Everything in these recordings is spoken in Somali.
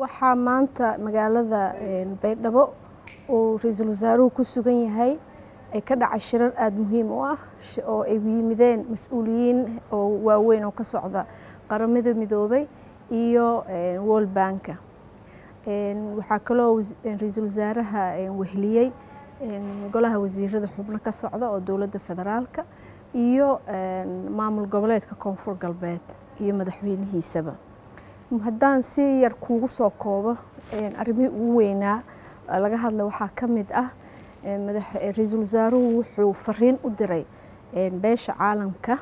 waxaa maanta magaalada baydhabo uu ra-iisul wasaaruhu ku sugan yahay ay ka dhacay shirar aada muhiim u ah oo ay yimideen mas-uuliyiin oo waaweyn oo ka socda qaramada midoobay iyo world banka waxaa kaloo ra-iisul wasaaraha wehliyey golaha wasiirada xubno ka socda oo dowladda federaalka iyo maamul goboleedka koonfur galbeed iyo madaxweynihiisaba haddaan si yar kuugu soo koobo arrimihii ugu weynaa laga hadla waxaa ka mid ah ra-iisul wasaaruhu wuxuu fariin u diray beesha caalamka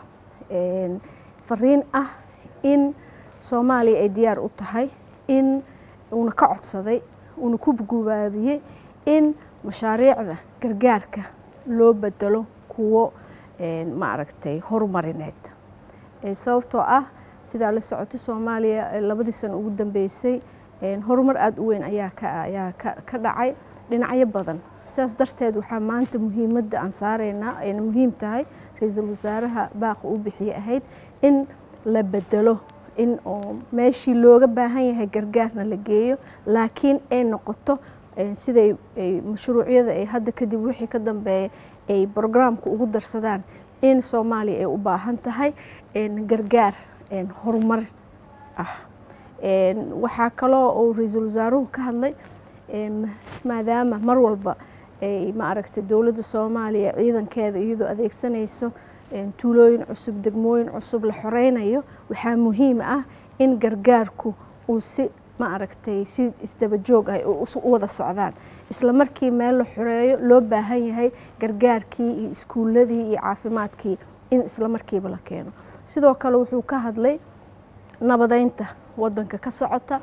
fariin ah in soomaaliya ay diyaar u tahay in uuna ka codsaday uuna ku gubaabiyey in mashaariicda gargaarka loo bedelo kuwo maaragtay horumarineed sababtoo ah sidaa la socotay soomaaliya labadii sano ugu dambeysay horumar aada u weyn ayaa ayaa ka dhacay dhinacyo badan sidaas darteed waxaa maanta muhiimadda aan saaraynaa ayna muhiim tahay ra-iisul wasaaraha baaqa u bixiye ahayd in la bedelo in oo meeshii looga baahan yahay gargaarna la geeyo laakiin ay noqoto siday mashruucyada ay hadda kadib wixii ka dambeeya ay brograamka ugu darsadaan in soomaaliya ay u baahan tahay gargaar horumar ah waxaa kaloo uu ra-iisul wasaaruhu ka hadlay maadaama mar walba ay maaragtay dowladda soomaaliya ciidankeeda iyadoo adeegsanayso tuulooyin cusub degmooyin cusub la xoreynayo waxaa muhiim ah in gargaarku uu si maaragtay si isdaba joog ah u wada socdaan isla markii meel la xoreeyo loo baahan yahay gargaarkii iyo iskuuladii iyo caafimaadkii in isla markiiba la keeno sidoo kale wuxuu ka hadlay nabadeynta wadanka ka socota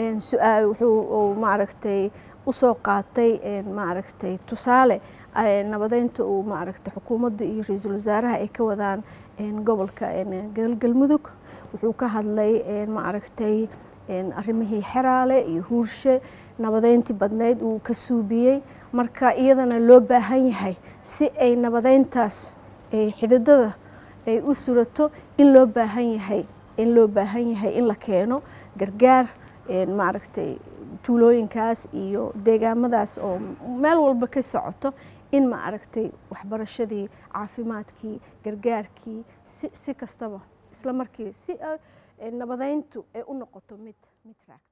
wuxuu maaragtay usoo qaatay maaragtay tusaale nabadeynta uu maaragtay xukuumadda iyo ra-iisul wasaaraha ay ka wadaan gobolka galgalmudug wuxuu ka hadlay maaragtay arrimihii xeraale iyo huurshe nabadeyntii badneyd uu ka suubiyey marka iyadana loo baahan yahay si ay nabadeyntaas xididada ay u surato in loo baahan yahay in loo baahan yahay in la keeno gargaar maaragtay tuulooyinkaas iyo deegaamadaas oo meel walba ka socoto in ma aragtay waxbarashadii caafimaadkii gargaarkii si si kastaba isla markii si nabadeyntu ay u noqoto mid mid raag